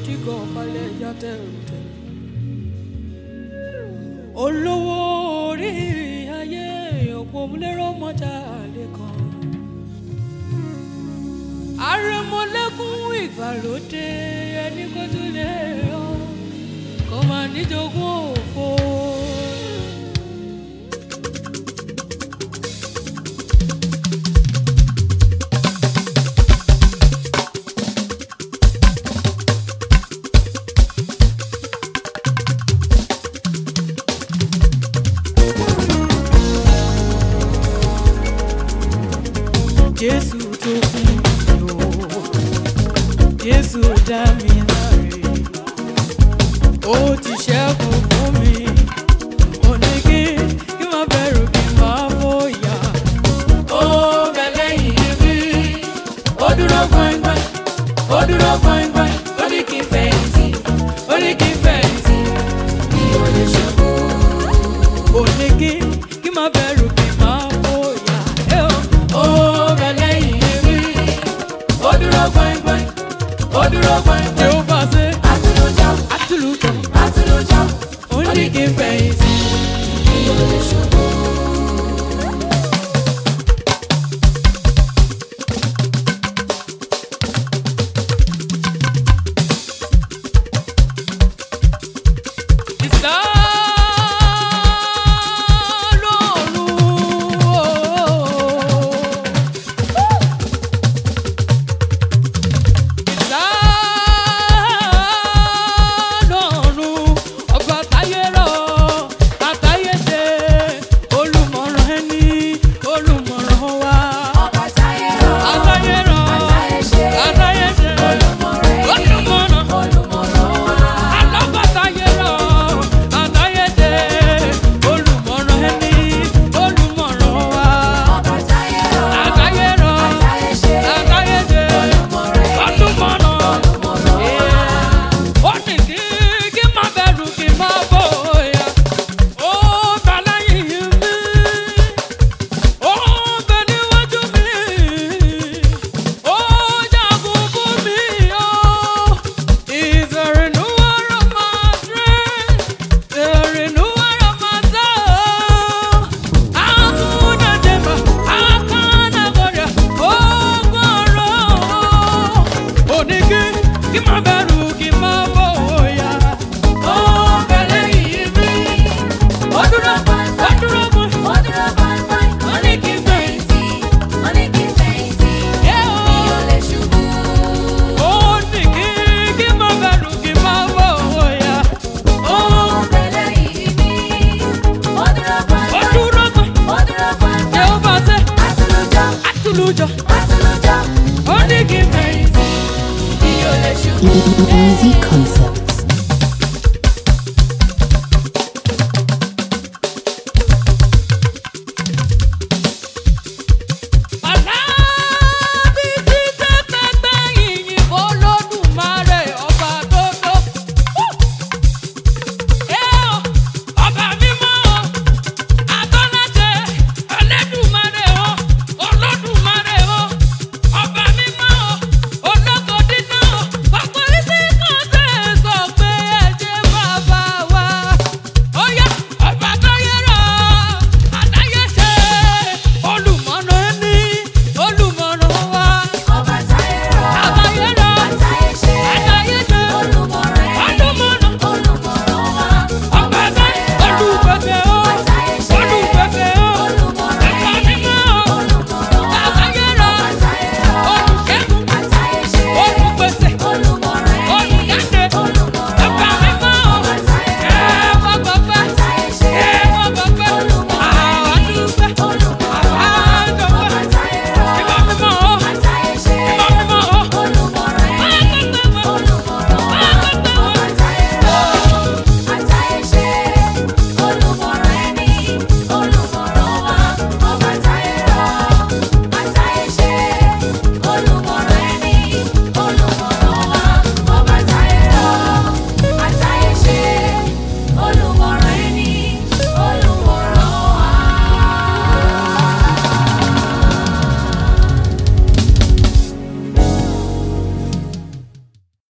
kíkọ́ falẹ̀ ya tẹ̀rùtẹ̀. olówó orí ayé òpómúlérò mọ́jà lẹ́kan. àrẹ̀mọ́lẹ́kùn ìgbàlódé ẹni kó tún lè yọ kó máa níjogún òfo. jésù tó kún lò jésù dá mi láre ó ti ṣẹ́gun fún mi ó ní kí kí má bẹ̀rù kí má bóyá ó bẹ lẹ́yìn mi ó dúró gbọ̀ngbọ̀n ó dúró gbọ̀ngbọ̀n ó ní kí n fẹ̀yìntì ó ní kí n fẹ̀yìntì mi ò lè ṣẹ́gun ó ní kí kí má bẹ̀rù kí má bóyá ẹ ó ó bẹ lẹ́yìn mi ó dúró gbọ̀ngbọ̀n ó dúró gbọ̀ngbọ̀n